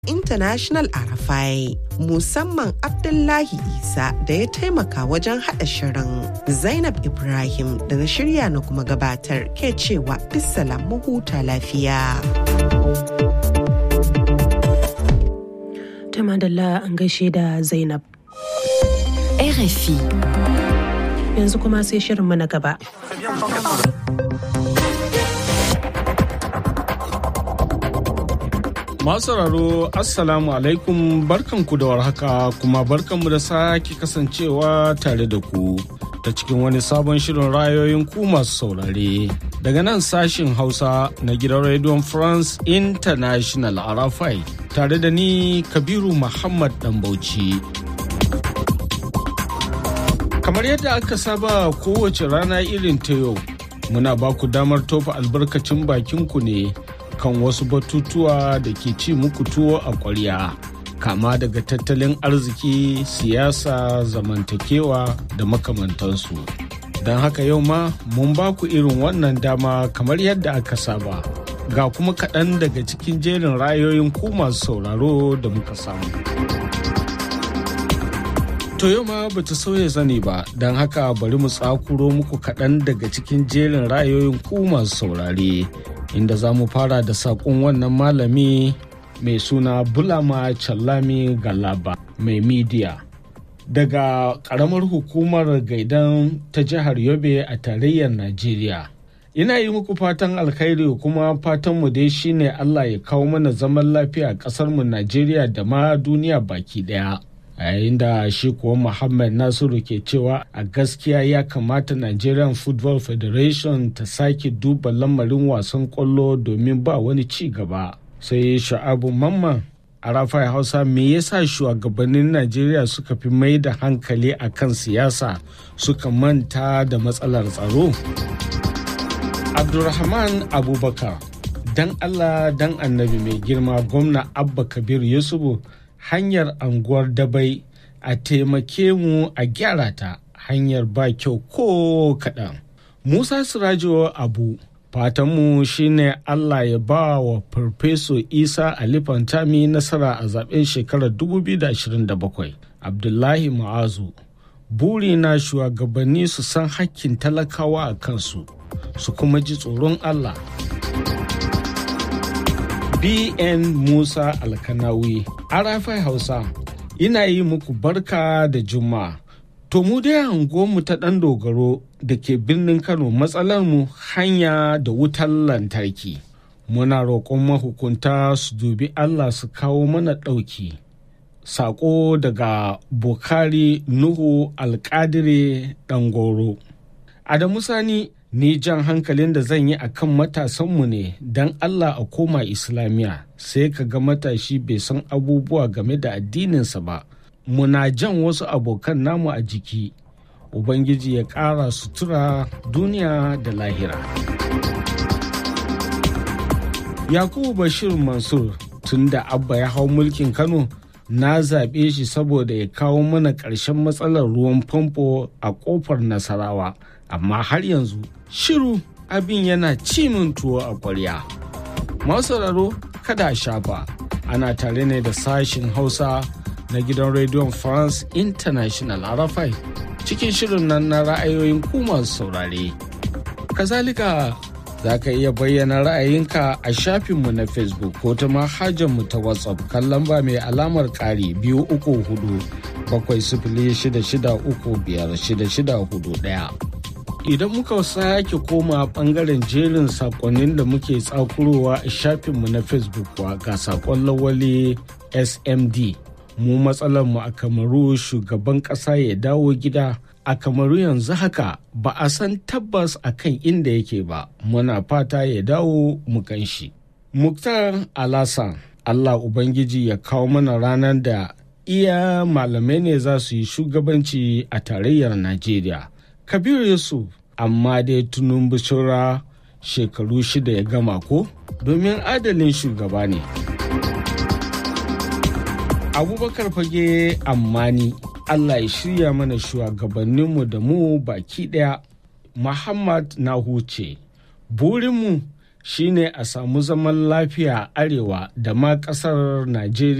International Arafai musamman Abdullahi Isa da ya taimaka wajen haɗa shirin Zainab Ibrahim da na shirya na kuma gabatar ke cewa bisalam huta lafiya. Ta madalla an gaishe da Zainab. RFI. Yanzu kuma sai shirinmu na gaba. Masu sauraro Assalamu alaikum barkanku da warhaka kuma barkanmu da sake kasancewa tare da ku ta cikin wani sabon shirin rayoyin ku masu saurare. Daga nan sashin Hausa na gidan Radio France International Arafai tare da ni Kabiru Muhammad Dambauci. Kamar yadda aka saba kowace rana irin ta yau, muna ba ku damar tofa albarkacin bakinku ne. kan wasu batutuwa da ke ci muku tuwo a ƙwarya kama daga tattalin arziki siyasa zamantakewa da makamantansu don haka yau ma mun ba ku irin wannan dama kamar yadda aka saba ga kuma kaɗan daga cikin jerin rayoyin ku masu sauraro da muka samu to yau ma ba ta sauya zane ba don haka bari mu tsakuro muku kaɗan daga cikin jerin rayoyin ku masu saurare inda za mu fara da saƙon wannan malami mai suna bulama challami galaba mai midiya daga ƙaramar hukumar gaidan ta jihar yobe a tarayyar najeriya ina yi muku fatan alkhairi kuma fatanmu dai shine allah ya kawo mana zaman lafiya a ƙasarmu najeriya da ma duniya baki ɗaya a yayin da shi kuwa muhammad nasiru ke cewa a gaskiya ya kamata nigerian football federation ta sake duba lamarin wasan kwallo domin ba wani ci gaba sai sha'abu mamman a rafai hausa me yasa shugabannin najeriya suka fi mai da hankali a kan siyasa suka manta da matsalar tsaro abdulrahman abubakar dan allah dan annabi mai girma gwamna abba kabir yusufu hanyar anguwar dabai a taimake mu a gyara ta hanyar ba kyau ko kaɗan. Musa Sirajo Abu fatanmu shine Allah ya ba wa Farfeso Isa Ali Fantami nasara a zaben shekarar 2027. Abdullahi Ma'azu buri na shugabanni su san hakkin talakawa a kansu su kuma ji tsoron Allah. BN Musa Alkanawi, Arafai Hausa, ina yi muku barka da Juma'a. To mu dai mu ta ɗan dogaro da ke birnin Kano matsalar mu hanya da wutar lantarki. Muna roƙon mahukunta su dubi Allah su kawo mana ɗauki. Saƙo daga Bukari Nuhu Alƙadire Ɗangoro. Adamu Sani ni jan hankalin da zan yi a kan matasanmu ne don Allah a koma Islamiyya sai ka ga matashi bai san abubuwa game da addininsa ba. Muna jan wasu abokan namu a jiki, Ubangiji ya ƙara sutura duniya da lahira. Yakubu Bashir Mansur tun da Abba ya hau mulkin Kano na zaɓe shi saboda ya kawo mana ƙarshen matsalar ruwan famfo a ƙofar Nasarawa. amma har yanzu shiru abin yana cimin tuwo a ƙwarya. sauraro kada a shafa ana tare ne da sashin hausa na gidan rediyon france international arafai cikin shirin nan na ra'ayoyin ku masu saurare kazalika za ka iya bayyana ra'ayinka a shafinmu na facebook ko ta mu ta whatsapp kan lamba mai alamar ƙari biyu uku hudu bakwai sifili shida shida uku biyar shida shida hudu ɗaya. idan muka sake koma bangaren jerin sakonnin da muke tsakurowa a shafinmu na facebook kuwa ga sakon lawali smd mu mu a kamaru shugaban kasa ya dawo gida a kamaru yanzu haka ba a san tabbas a kan inda yake ba muna fata ya dawo mu shi. muktar alasan allah ubangiji ya kawo mana ranar da iya malamai ne za su yi shugabanci a tarayyar najeriya kabiru yusuf amma dai tunun bishira shekaru shida ya gama ko domin adalin shugaba ne abubakar fage ammani allah ya shirya mana shugabanninmu da mu baki daya muhammad na huce burinmu shine a samu zaman lafiya arewa da ma ƙasar Najeriya.